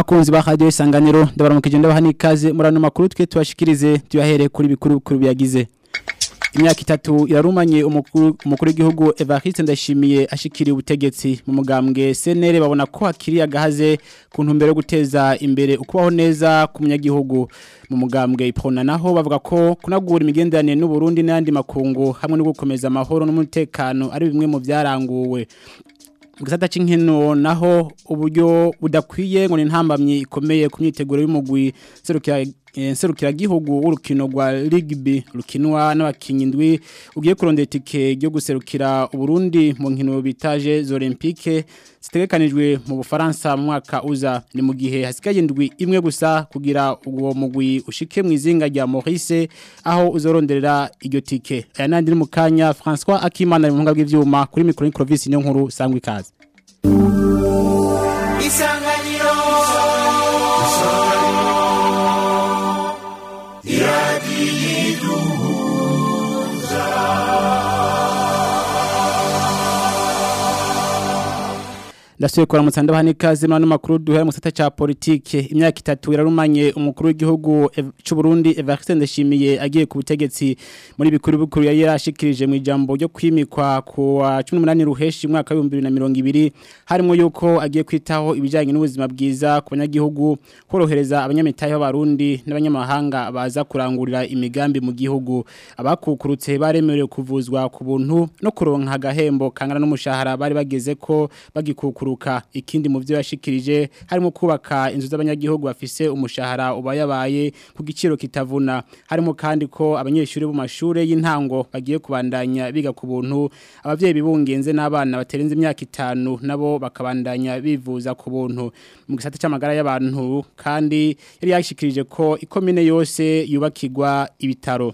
bakunzi ba radio isanganiro ndabaramukije ndabaha nikaze murano makuru twe tubashikirize tuyahere kuri bikuru bikuru byagize imyaka itatu irarumanye umukuru umukuru w'igihugu Evariste Ndashimiye ashikiriye ubutegetsi mu mugambwe CNL babona ko hakiri agahaze ku ntumbero yo guteza imbere ukubaho neza ku munyagihugu mu mugambwe iprona naho bavuga ko kunagura imigenderanire n'u Burundi n'andi makungu hamwe no gukomeza amahoro n'umutekano ari bimwe mu byaranguwe gisata c'inkino naho uburyo budakwiye ngo ni ntambamye ikomeye ku myiteguro y'umugwi serukira serukira gihugu urukino rwa rugby rukinwa n'abakinyi indwi ugiye kurondera itike ryo guserukira Burundi mu nkino bitaje Olympique zitegekanijwe mu Bufaransa mu mwaka uza ni mu gihe hasigaye indwi imwe gusa kugira uwo mugwi ushike mu izinga rya Maurice aho uzoronderera iryo tike aya nandi mu kanya François Akimana mu ngabwe ivyuma kuri micro province niyo nkuru sangwa ikaze Isanganiro Ndasuye kwa mutanda bahani kazi mwana makuru duhera mu gisata ca politike imyaka itatu irarumanye umukuru w'igihugu c'u Burundi Evariste Ndashimiye agiye ku butegetsi muri bikuru bikuru yari yarashikirije mu ijambo ryo kwimikwa ku wa 18 ruheshi mwaka wa 2020 harimo yuko agiye kwitaho ibijanye n'ubuzima bwiza ku banyagihugu korohereza abanyamitahe b'abarundi n'abanyamahanga baza kurangurira imigambi mu gihugu abakukurutse baremerewe kuvuzwa ku buntu no kuronka agahembo kangana n'umushahara bari bageze ko bagikukuru kuruka ikindi mu byo yashikirije harimo kubaka inzu z'abanyagihugu bafise umushahara ubayabaye ku giciro kitavuna harimo kandi ko abanyeshuri bo mashure y'intango bagiye kubandanya biga ku buntu abavyeyi bibungenze n'abana baterenze imyaka itanu nabo bakabandanya bivuza ku buntu mu gisata c'amagara y'abantu kandi yari yashikirije ko ikomine yose yubakirwa ibitaro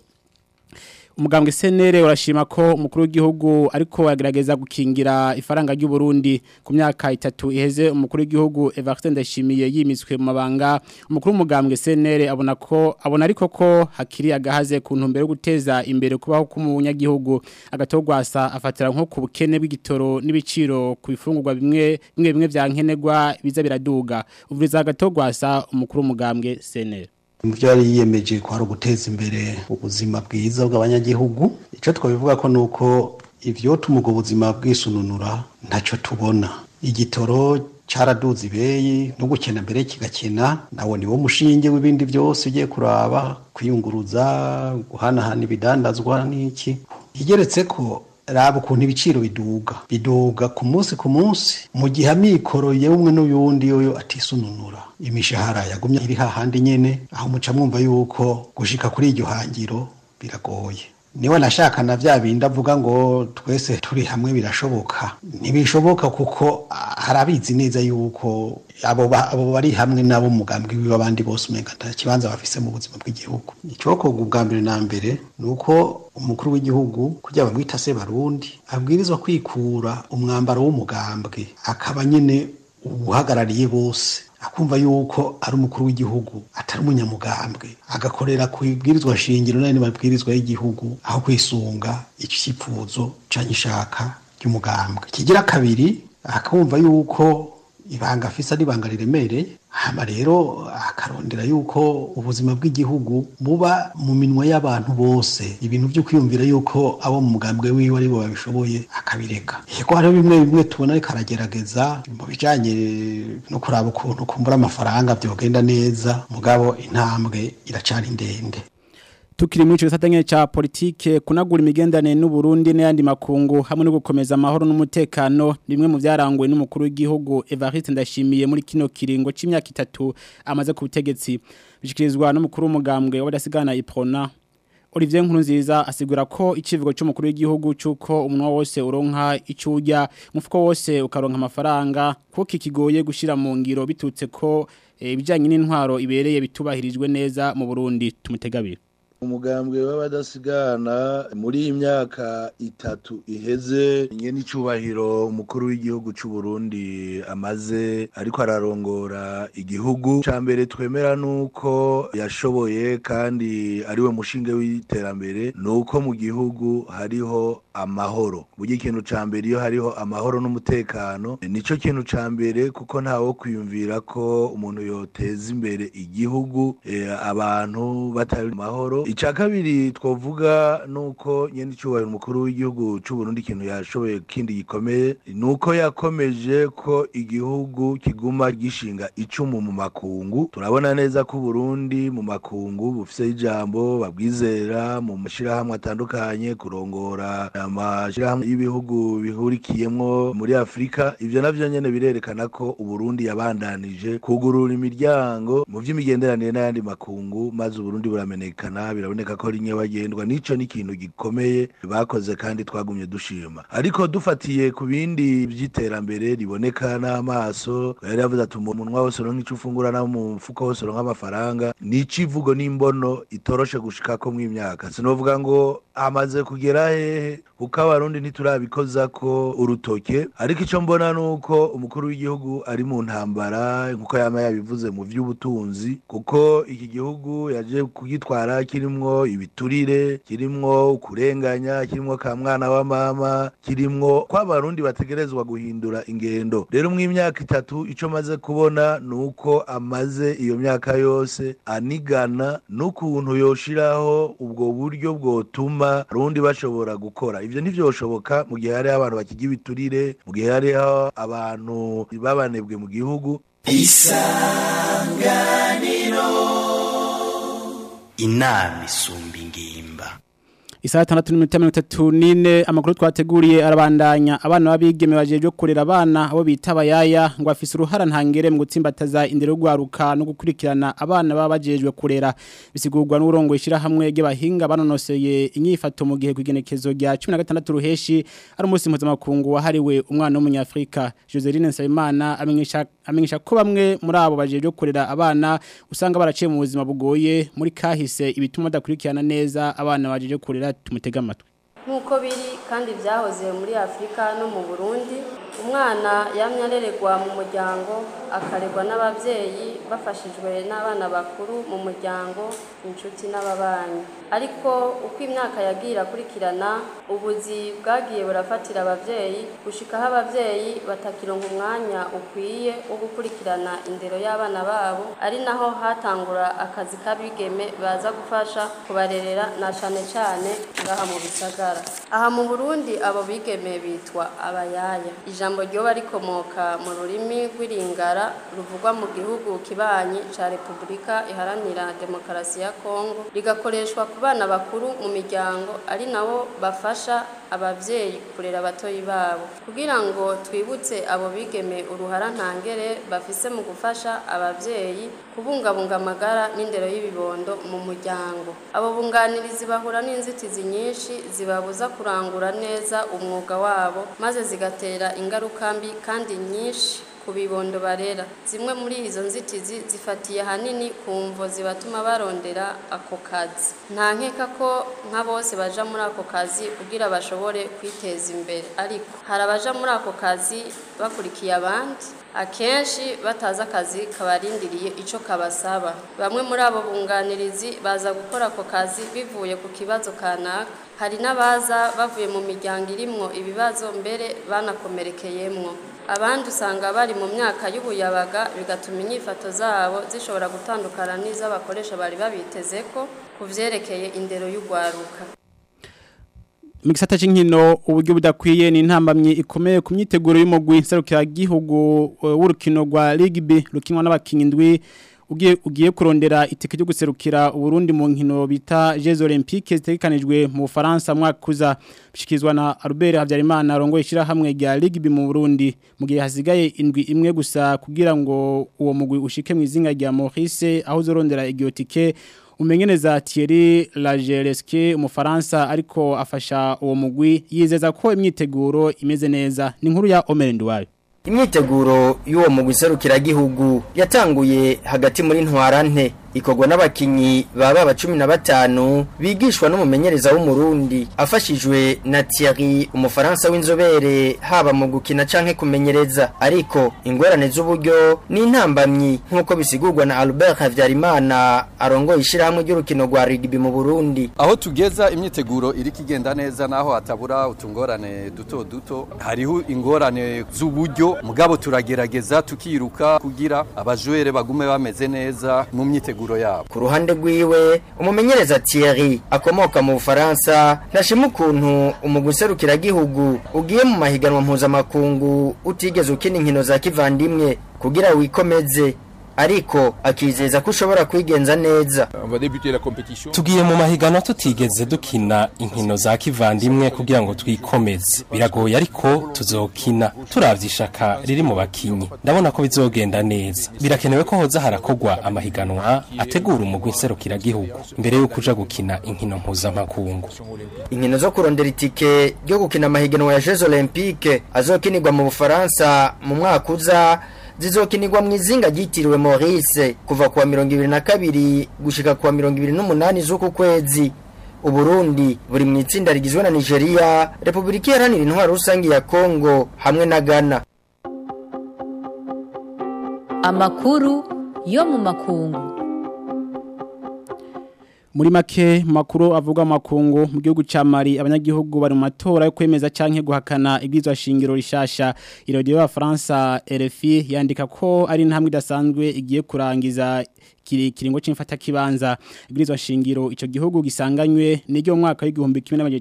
umugambwe senere urashima ko umukuru w'igihugu ariko yagerageza gukingira ifaranga ry'u Burundi ku myaka itatu iheze umukuru w'igihugu Evariste Ndashimiye yimitswe mu mabanga umukuru w'umugambwe senere abona ko abona ariko ko hakiri agahaze ku ntumbero yo guteza imbere kubaho k'umunyagihugu agatogwasa afatira nko ku bukene bw'igitoro n'ibiciro ku bifungurwa bimwe bimwe bimwe vya nkenerwa biza biraduga uvuriza agatogwasa umukuru w'umugambwe senere Muvyo yari yiyemeje ko hari uguteza imbere ubuzima bwiza bw'abanyagihugu ico twabivuga ko nuko ivyo tumugo ubuzima bwisununura ntaco tubona igitoro caraduze ibeyi no gukena mbere kigakena nawo niwo mushinge w'ibindi byose ugiye kuraba kwiyunguruza guhanahana ibidandazwa n'iki igeretse ko raba ukuntu ibiciro biduga biduga ku munsi ku munsi mu gihe amikoro yewe n'uyundi yoyo atisununura imishahara yagumye iri hahandi nyene aho muca mwumva yuko gushika kuri iryo hangiro biragoye niwe nashaka na vya bindi avuga ngo twese turi hamwe birashoboka ntibishoboka kuko harabizi neza yuko abo abo bari hamwe nabo mugambwe wiwe abandi bose umenga nta kibanza bafise mu buzima bw'igihugu icokorwa ubwa mbere na mbere nuko umukuru w'igihugu kugira bamwita se barundi abwirizwa kwikura umwambaro w'umugambwe akaba nyene uhagarariye bose akumva yuko ari umukuru w'igihugu atari umunyamugambwe agakorera ku ibwirizwa shingiro n'andi mabwirizwa y'igihugu aho kwisunga icyifuzo canke ishaka ry'umugambwe kigira kabiri akumva yuko ibanga afise ari ibanga riremereye hama rero akarondera yuko ubuzima bw'igihugu buba mu minwa y'abantu bose ibintu byo kwiyumvira yuko abo mu mugambwe wiwe aribo babishoboye akabireka yego hariho bimwe bimwe tubona ariko aragerageza mu bijanye no kuraba ukuntu kumbura amafaranga byogenda neza mugabo intambwe iracari ndende tukiri muri ico gisatanye ca politike kunagura imigendanire n'u Burundi n'ayandi makungu hamwe no gukomeza amahoro n'umutekano nimwe mu byaranguwe n'umukuru w'igihugu Evariste Ndashimiye muri kino kiringo c'imyaka itatu amaze ku butegetsi bishikirizwa n'umukuru w'umugambwe w'abadasigana Iprona Olivier Nkurunziza asigura ko icivugo cy'umukuru w'igihugu cyuko umunwa wose uronka icurya umufuko wose ukaronka amafaranga kuko kikigoye gushira mu ngiro bitutse ko ibijanye n'intwaro ibereye bitubahirijwe neza mu Burundi tumutegabira umugambwe w'abadasigana muri iyi myaka itatu iheze nye n'icyubahiro umukuru w'igihugu cy'u Burundi amaze ariko ararongora igihugu cya mbere twemera nuko yashoboye kandi ariwe mushinge w'iterambere nuko mu gihugu hariho amahoro burya ikintu ca mbere iyo hariho amahoro n'umutekano nico kintu ca mbere kuko ntawo kwiyumvira ko umuntu yoteza imbere igihugu eh, abantu batari mu mahoro ica kabiri twovuga nuko nyene icubahiro umukuru w'igihugu c'u Burundi ikintu yashoboye kindi gikomeye nuko yakomeje ko igihugu kiguma gishinga icumu mu makungu turabona neza ko Burundi mu makungu bufise ijambo babwizera mu mashirahamwe atandukanye kurongora amashirahamwe y'ibihugu bihurikiyemwo muri Afrika ivyo navyo nyene birerekana ko Uburundi yabandanije kugurura imiryango mu vy'imigenderanire n'ayandi makungu maze Uburundi buramenekana biraboneka ko rimwe bagendwa nico ni ikintu gikomeye bakoze kandi twagumye dushima ariko dufatiye ku bindi vy'iterambere riboneka n'amaso yari yavuze ati umunwa wose uronka ico ufungura no mu mfuko wose uronka amafaranga ni icivugo n'imbono itoroshe gushikako mw'imyaka sinovuga ngo amaze kugera hehe kuko abarundi ntiturabikoza ko urutoke ariko ico mbona nuko umukuru w'igihugu ari mu ntambara nkuko yama yabivuze mu vy'ubutunzi kuko iki gihugu yaje kugitwara kirimwo ibiturire kirimwo kurenganya kirimwo ka mwana wa mama kirimwo ko abarundi bategerezwa guhindura ingendo rero mw'imyaka itatu ico maze kubona nuko amaze iyo myaka yose anigana n'ukuntu yoshiraho ubwo buryo bwotuma abarundi bashobora gukora ivyo ntivyoshoboka mu gihe hariho abantu bakiga ibiturire mu gihe hariho abantu babanebwe mu gihugu inama isumba ingimba Isaha tandatu n'iminota mirongo itatu n'ine amakuru twateguriye arabandanya abana b'abigeme bajeje kurera abana abo bita abayaya ngo afise uruhara ntangere mu gutsimbataza indero rwaruka no gukurikirana abana baba bajejwe kurera bisigurwa n'urongo ishira hamwe ry'abahinga banonoseye inyifato mu gihe kugenekezo rya 16 ruheshi ari umunsi mpuzamakungu wahariwe umwana w'umunyafrika Joseline Nsabimana amenyesha amenyesha ko bamwe muri abo bajeje kurera abana usanga baraciye mu buzima bugoye muri kahise ibituma badakurikirana neza abana bajeje kurera tumutega amatwi nk'uko biri kandi byahoze muri afurika no mu burundi umwana yamye arererwa mu muryango akaregwa n'ababyeyi bafashijwe n'abana bakuru mu muryango inshuti n'ababanyi ariko uko imyaka yagiye irakurikirana ubuzi bwagiye burafatira ababyeyi gushikaho ababyeyi batakironka umwanya ukwiye wo gukurikirana indero y'abana babo ari naho hatangura akazi k'abigeme baza gufasha kubarerera na cane cane ngaha mu bisagara aha mu burundi abo bigeme bitwa abayaya ijambo ryoba rikomoka mu rurimi rw'iringara ruvugwa mu gihugu kibanyi ca repubulika iharanira demokarasi ya kongo rigakoreshwa ku bana bakuru mu miryango ari nabo bafasha abavyeyi kurera abatoyi babo kugira ngo twibutse abo bigeme uruhara ntangere bafise mu gufasha abavyeyi kubungabunga amagara n'indero y'ibibondo mu muryango abo bunganirizi bahura n'inzitizi nyinshi zibabuza kurangura neza umwuga wabo maze zigatera ingaruka mbi kandi nyinshi ku bibondo barera zimwe muri izo nzitizi zifatiye ahanini ku mvo zibatuma barondera ako kazi nta nkeka ko nka bose baja muri ako kazi kugira bashobore kwiteza imbere ariko hari abaja muri ako kazi bakurikiye abandi akenshi batazi akazi kabarindiriye ico kabasaba bamwe muri abo bunganirizi baza gukora ako kazi bivuye ku kibazo kanaka hari n'abaza bavuye mu miryango irimwo ibibazo mbere banakomerekeyemwo abandi usanga bari mu myaka y'ubuyabaga bigatuma inyifato zabo zishobora gutandukana n'iz'abakoresha bari babiteze ko ku vyerekeye indero y'ugwaruka mu gisata cy'inkino uburyo budakwiye ni intambamyi ikomeye ku myiteguro y'umugwi nserukira gihugu w'urukino rwa rugby rukinwa n'abakinnyi indwi ugiye ugiye kurondera itike ryo guserukira uburundi mu nkino bita Jeux Olympiques zitegekanijwe mu Faransa mwaka kuza bishikizwa na Albert Habyarimana rongo ishira hamwe rya rugby mu Burundi mu gihe hasigaye indwi imwe gusa kugira ngo uwo mugwi ushike mu izinga rya Maurice aho uzorondera igiotike umenyeneza Thierry Lagereske umufaransa ariko afasha uwo mugwi yizeza ko imyiteguro imeze neza ni nkuru ya Omer Nduwayo imyiteguro y'uwo mugwi serukiragihugu yatanguye hagati muri ntwarante ikorwa n'abakinyi baba ba cumi na batanu bigishwa n'umumenyereza w'umurundi afashijwe na Thierry umufaransa w'inzobere haba mu gukina canke kumenyereza ariko ingorane z'uburyo ni intambamyi nk'uko bisigurwa na Albert Havyarimana arongoye ishyirahamwe ry'urukino rwa rugby mu Burundi aho tugeza imyiteguro iri kigenda neza naho hatabura utungorane duto duto hariho ingorane z'uburyo mugabo turagerageza tukiruka kugira abajwere bagume bameze neza mu myiteguro yabo ku ruhande rwiwe umumenyereza Thierry akomoka mu Bufaransa ntashima ukuntu umugwi serukiragihugu ugiye mu mahiganwa mpuzamakungu utigeze ukina inkino za kivandimwe kugira wikomeze ariko akizeza ko ushobora kwigenza neza tugiye mu mahiganwa tutigeze dukina inkino za kivandimwe kugira ngo twikomeze biragoye ariko tuzokina turavye ishaka riri mu bakinyi ndabona ko bizogenda neza birakenewe ko hoza harakogwa amahiganwa ategura umugwi nserukiragihugu mbere y'uko uja gukina inkino mpuzamakungu inkino zo kurondera itike ryo gukina amahiganwa ya Jeux Olympiques azokinirwa mu Bufaransa mu mwaka uza zizokinirwa mu izinga ryitiriwe Maurice kuva kuwa mirongo ibiri na kabiri gushika kuwa mirongo ibiri n'umunani z'uku kwezi Uburundi buri mu itsinda rigizwe na Nigeria Republika Iharanira Intwaro Rusange ya Kongo hamwe na Ghana amakuru yo mu makungu muri make makuru avuga makungu mu gihugu ca Mali abanyagihugu bari mu matora yo kwemeza canke guhakana ibwizwa shingiro rishasha irodiyo ya France RFI yandika ko ari intambwe idasanzwe igiye kurangiza kiri kiringo c'imfata kibanza ibwirizwa shingiro ico gihugu gisanganywe n'iryo mwaka w'igihumbi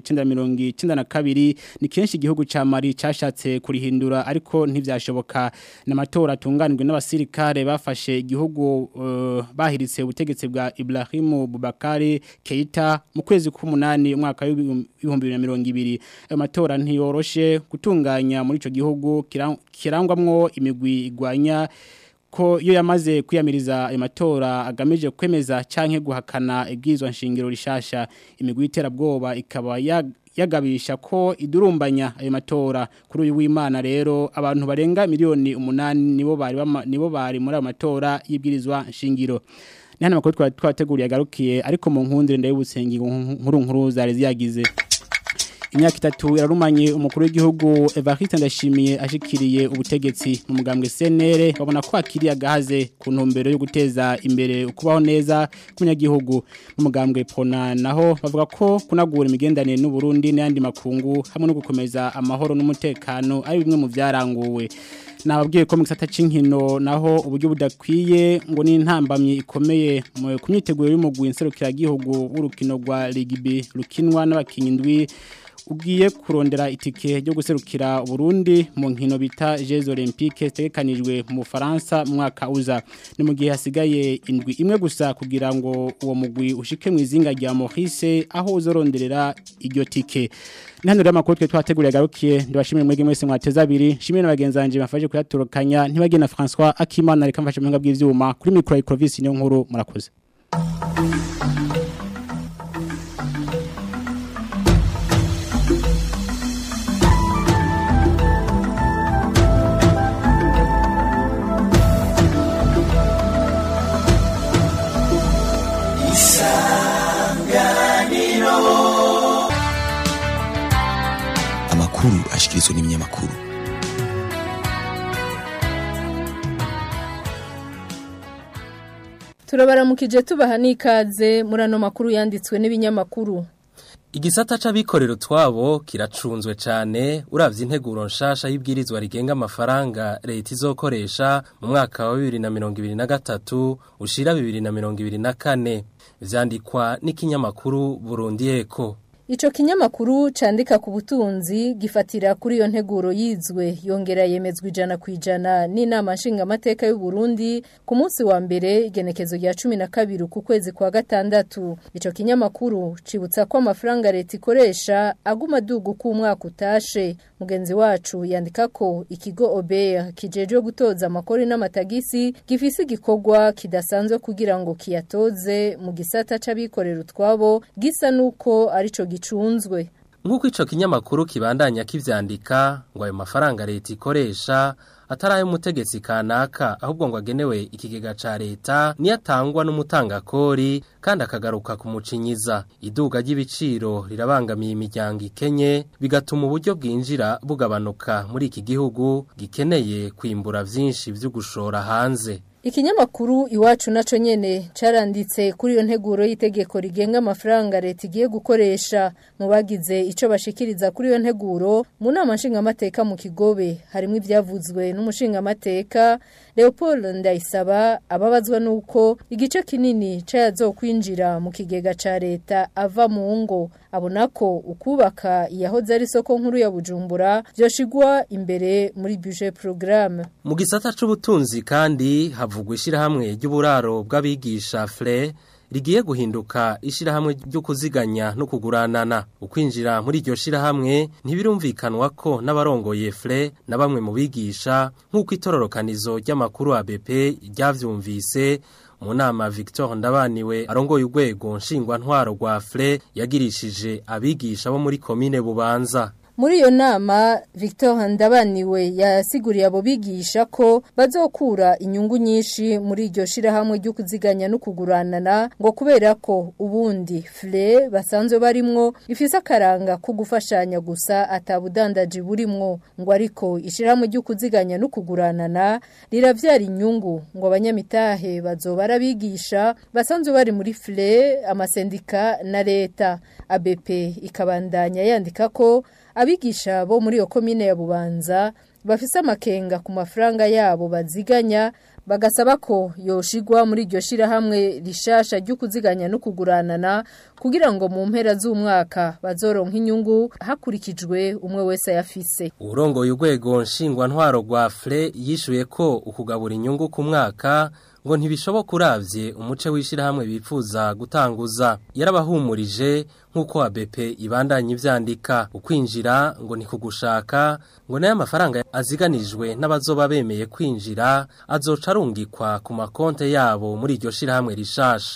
1992 ni kenshi igihugu ca Mali cashatse kurihindura ariko ntivyashoboka n'amatora atunganijwe n'abasirikare bafashe igihugu uh, bahiritse ubutegetsi bwa Ibrahim Boubacar Keita mu kwezi k'umunani umwaka w'ibihumbi 2020 ayo matora ntiyoroshe gutunganya muri ico gihugu kirangwamwo imigwi igwanya ko iyo yamaze kwiyamiriza ayo matora agamije kwemeza canke guhakana ibwizwa nshingiro rishasha imigwi iterabwoba ikaba yagabisha ko idurumbanya ayo matora kuri uyu w'Imana rero abantu barenga miliyoni umunani nibo bari nibo bari muri ayo matora y'ibwirizwa nshingiro ni hano makuru twateguriye agarukiye ariko mu nkundire ndayibutsengi nkuru nkuru zari ziyagize imyaka itatu yararumanye umukuru w'igihugu Evariste Ndashimiye ashikiriye ubutegetsi mu mugambwe CNR babona ko akiriye agahaze ku ntumbero yo guteza imbere ukubaho neza kunyagihugu mu mugambwe Pona naho bavuga ko kunagura imigendanire n'u Burundi n'andi makungu hamwe no gukomeza amahoro n'umutekano ari bimwe mu byaranguwe nababwiye ko mu gisata c'inkino naho uburyo budakwiye ngo ni intambamye ikomeye mu kumyiteguro y'umugwi nserukiragihugu w'urukino rwa rugby rukinwa n'abakinyi ndwi ugiye kurondera itike ryo guserukira Burundi mu nkino bita Jeux Olympiques zitegekanijwe mu Faransa mwaka uza ni mu gihe hasigaye indwi imwe gusa kugira ngo uwo mugwi ushike mu izinga rya Maurice aho uzoronderera iryo tike Nihano rya makuru twe twateguriye garukiye ndibashimire mwege mwese mwateza abiri shimire n'abagenzanje bafashe kuyaturukanya ntibage na François Akimana reka mfashe mu bw'ivyuma kuri micro ya Province niyo nkuru murakoze amakuru ashikirizwa n'ibinyamakuru turabaramukije tubaha n'ikaze muri ano makuru yanditswe n'ibinyamakuru Igisata c'abikorera utwabo kiracunzwe cane uravye integuro nshasha y'ibwirizwa rigenga amafaranga leta izokoresha mu mwaka wa 2023 ushira 2024 vyandikwa n'ikinyamakuru Burundi Eko Ico kinyamakuru candika ku butunzi gifatira kuri iyo nteguro yizwe yongera yemezwa ijana ku ijana n'inama nshingamateka y'u Burundi ku munsi wa mbere igenekezo rya cumi na kabiri ku kwezi kwa gatandatu ico kinyamakuru cibutsa ko amafaranga leta ikoresha aguma aduga uko umwaka utashe mugenzi wacu yandika ko ikigo Ober kijejwe gutoza amakori n'amatagisi gifise igikorwa kidasanzwe kugira ngo kiyatoze mu gisata c'abikorera utwabo gisa nuko arico gicunzwe nk'uko ico kinyamakuru kibandanya kivyandika ngo ayo mafaranga leta ikoresha atari ay'umutegetsi kanaka ahubwo ngo agenewe ikigega ca leta niyo atangwa n'umutangakori kandi akagaruka kumucinyiza iduga ry'ibiciro rirabangamiye imiryango ikenye bigatuma uburyo bwinjira bugabanuka muri iki gihugu gikeneye kwimbura vyinshi vyo gushora hanze Ikinyamakuru iwacu naco nyene caranditse kuri iyo nteguro y'itegeko rigenga amafaranga leta igiye gukoresha mu bagize ico bashikiriza kuri iyo nteguro mu nama nshingamateka mu Kigobe harimo ivyavuzwe n'umushingamateka Leopold Ndayisaba ababazwa nuko igice kinini cayazokwinjira mu kigega ca leta ava mu ngo abona ko ukubaka iyahoze ari soko nkuru ya Bujumbura vyoshigwa imbere muri budget programme mu gisata c'ubutunzi kandi havugwa ishirahamwe ry'uburaro bw'abigisha FLE rigiye guhinduka ishirahamwe ryo kuziganya no kuguranana ukwinjira muri iryo shirahamwe ntibirumvikanwa ko n'abarongoye FLE na bamwe mu bigisha nk'uko itororokanizo ry'amakuru ABP ryavyumvise mu nama Victor Ndabaniwe arongoye urwego nshingwa ntwaro rwa FLE yagirishije abigisha bo muri komine Bubanza Muri iyo nama Victor Ndabaniwe yasiguriye abo bigisha ko bazokura inyungu nyinshi muri iryo shirahamwe ryo kuziganya no kuguranana ngo kubera ko ubundi FLE basanzwe barimwo ifise akaranga ko gufashanya gusa atabudandaji burimwo ngo ariko ishirahamwe ryo kuziganya no kuguranana riravyara inyungu ngo abanyamitahe bazoba arabigisha basanzwe bari muri FLE amasendika na leta ABP ikabandanya yandika ko abigisha bo muri iyo komine ya bubanza bafise amakenga ku mafaranga yabo baziganya bagasaba ko yoshigwa muri iryo shirahamwe rishasha ryo kuziganya no kuguranana kugira ngo mu mpera z'umwaka bazoronka inyungu hakurikijwe umwe wese ayafise urongoye urwego nshingwa ntwaro rwa FLE yishuye ko ukugabura inyungu ku mwaka ngo ntibishoboka uravye umuce w'ishirahamwe bifuza gutanguza yarabahumurije nk'uko ABP ibandanya ivyandika ukwinjira ngo ni kugushaka ngo nayo amafaranga aziganijwe n'abazoba bemeye kwinjira azoca arungikwa ku makonte yabo muri iryo shirahamwe rishasha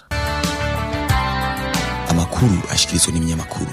amakuru ashikirizwa n'ibinyamakuru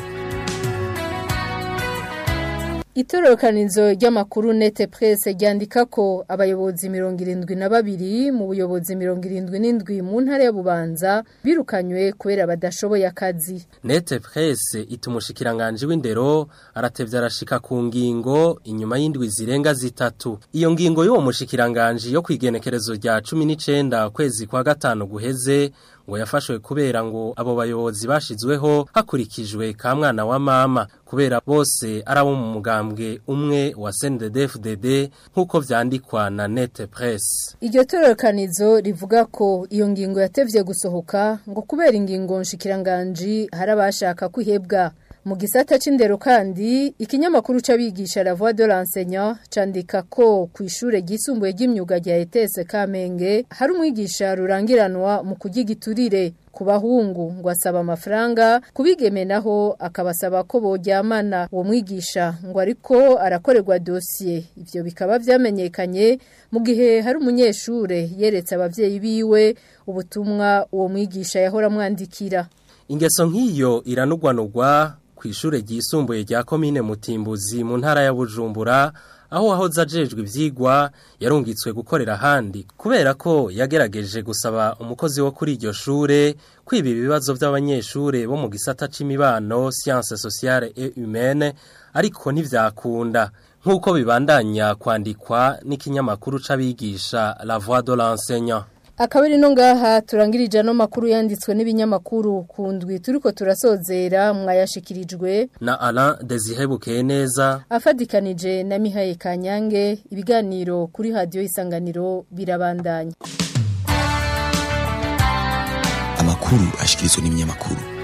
Itororokanizo ry'amakuru nete presse ryandika ko abayobozi mirongo irindwi na babiri mu buyobozi mirongo irindwi n'indwi mu ntara ya Bubanza birukanywe kubera badashoboye akazi. Nete presse itumushikiranganje w'indero aratevya arashika ku ngingo inyuma y'indwi zirenga zitatu. Iyo ngingo y'uwo mushikiranganje yo kwigenekerezo rya 19 kwezi kwa gatano guheze ngo yafashwe kubera ngo abo bayobozi bashizweho hakurikijwe ka mwana wa mama kubera bose arabo mu mugambwe umwe wa CNDD-FDD nkuko vyandikwa na Net Press. Iryo tororokanizo rivuga ko iyo ngingo yatevye gusohoka ngo kubera ingingo nshikiranganje harabashaka kwihebwa mu gisata c'indero kandi ikinyamakuru c'abigisha la voix de l'enseignant candika ko ku ishure ryisumbuye ry'imyuga rya ETS Kamenge hari umwigisha rurangiranwa mu kugigiturire ku bahungu ngo asaba amafaranga kubigeme naho akabasaba ko boryamana uwo mwigisha ngo ariko arakorerwa dosiye ivyo bikaba vyamenyekanye mu gihe hari umunyeshure yeretse abavyeyi biwe ubutumwa uwo mwigisha yahora mwandikira Ingeso nk'iyo iranugwanugwa kw'ishure ryisumbuye rya komine Mutimbuzi mu ntara ya Bujumbura aho wahoze ajejwe ivyigwa yarungitswe gukorera handi kubera ko yagerageje gusaba umukozi wo kuri iryo shure kwiba ibibazo by'abanyeshure bo mu gisata c'imibano sciences sociales et humaines ariko ntivyakunda nk'uko bibandanya kwandikwa n'ikinyamakuru c'abigisha La Voix de l'enseignant Akabiri no ngaha turangirije no makuru yanditswe n'ibinyamakuru kundwi turiko turasozera mwayashikirijwe na Alain Desire neza afadikanije na Mihaye Kanyange ibiganiro kuri radio isanganiro birabandanya Amakuru ashikirizwa n'ibinyamakuru